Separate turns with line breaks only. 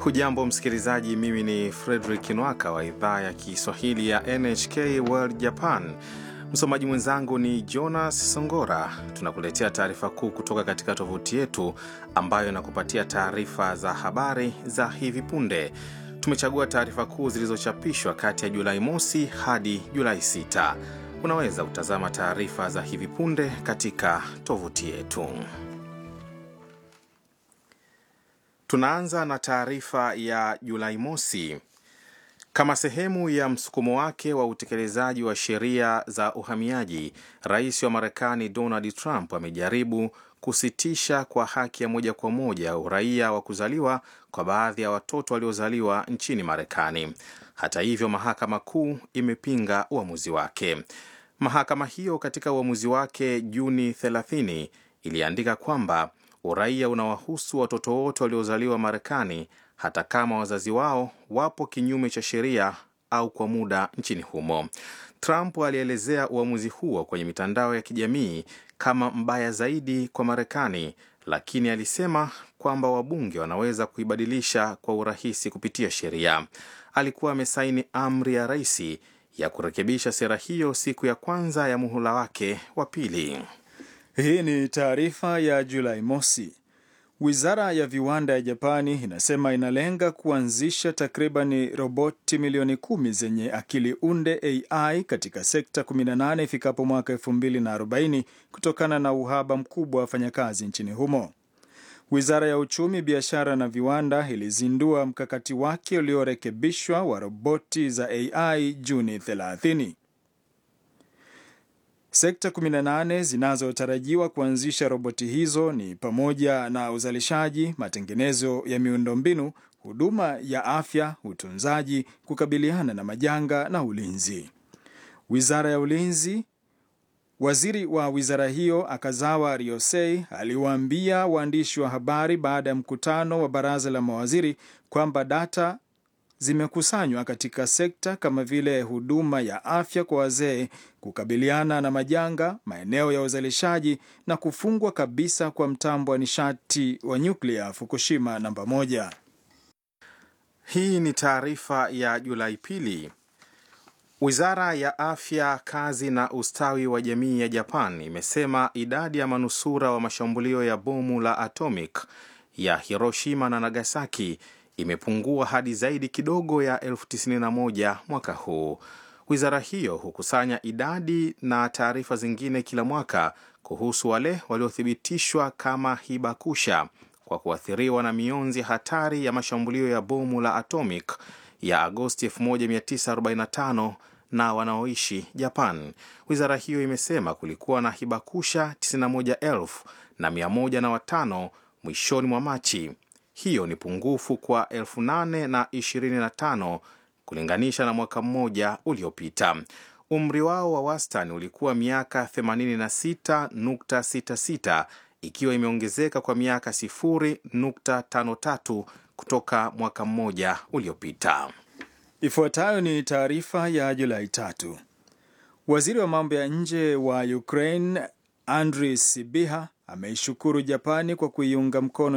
Hujambo msikilizaji, mimi ni Fredrik Nwaka wa idhaa ya Kiswahili ya NHK World Japan. Msomaji mwenzangu ni Jonas Songora. Tunakuletea taarifa kuu kutoka katika tovuti yetu ambayo inakupatia taarifa za habari za hivi punde. Tumechagua taarifa kuu zilizochapishwa kati ya Julai mosi hadi Julai 6. Unaweza kutazama taarifa za hivi punde katika tovuti yetu. Tunaanza na taarifa ya Julai mosi. Kama sehemu ya msukumo wake wa utekelezaji wa sheria za uhamiaji, rais wa Marekani Donald Trump amejaribu kusitisha kwa haki ya moja kwa moja uraia wa kuzaliwa kwa baadhi ya watoto waliozaliwa nchini Marekani. Hata hivyo, mahakama kuu imepinga uamuzi wake. Mahakama hiyo katika uamuzi wake Juni 30 iliandika kwamba uraia unawahusu watoto wote waliozaliwa Marekani hata kama wazazi wao wapo kinyume cha sheria au kwa muda nchini humo. Trump alielezea uamuzi huo kwenye mitandao ya kijamii kama mbaya zaidi kwa Marekani, lakini alisema kwamba wabunge wanaweza kuibadilisha kwa urahisi kupitia sheria. Alikuwa amesaini amri ya rais ya kurekebisha sera hiyo siku ya kwanza ya muhula wake wa pili.
Hii ni taarifa ya Julai mosi. Wizara ya viwanda ya Japani inasema inalenga kuanzisha takribani roboti milioni kumi zenye akili unde AI katika sekta 18 ifikapo mwaka 2040 kutokana na uhaba mkubwa wa wafanyakazi nchini humo. Wizara ya uchumi, biashara na viwanda ilizindua mkakati wake uliorekebishwa wa roboti za AI Juni 30. Sekta 18 zinazotarajiwa kuanzisha roboti hizo ni pamoja na uzalishaji, matengenezo ya miundombinu, huduma ya afya, utunzaji, kukabiliana na majanga na ulinzi. Wizara ya ulinzi, waziri wa wizara hiyo Akazawa Ryosei aliwaambia waandishi wa habari baada ya mkutano wa baraza la mawaziri kwamba data zimekusanywa katika sekta kama vile huduma ya afya kwa wazee, kukabiliana na majanga, maeneo ya uzalishaji na kufungwa kabisa kwa mtambo wa nishati wa nyuklia Fukushima namba moja.
Hii ni taarifa ya Julai pili. Wizara ya afya, kazi na ustawi wa jamii ya Japan imesema idadi ya manusura wa mashambulio ya bomu la atomic ya Hiroshima na Nagasaki imepungua hadi zaidi kidogo ya elfu tisini na moja mwaka huu. Wizara hiyo hukusanya idadi na taarifa zingine kila mwaka kuhusu wale waliothibitishwa kama hibakusha kwa kuathiriwa na mionzi hatari ya mashambulio ya bomu la atomic ya Agosti 1945 na wanaoishi Japan. Wizara hiyo imesema kulikuwa na hibakusha 91,000 na 105 mwishoni mwa Machi. Hiyo ni pungufu kwa 825 kulinganisha na mwaka mmoja uliopita. Umri wao wa wastani ulikuwa miaka 86.66 ikiwa imeongezeka kwa miaka 0.53 kutoka mwaka mmoja uliopita.
Ifuatayo ni taarifa ya Julai tatu. Waziri wa mambo ya nje wa Ukraine Andriy Sybiha ameishukuru Japani kwa kuiunga mkono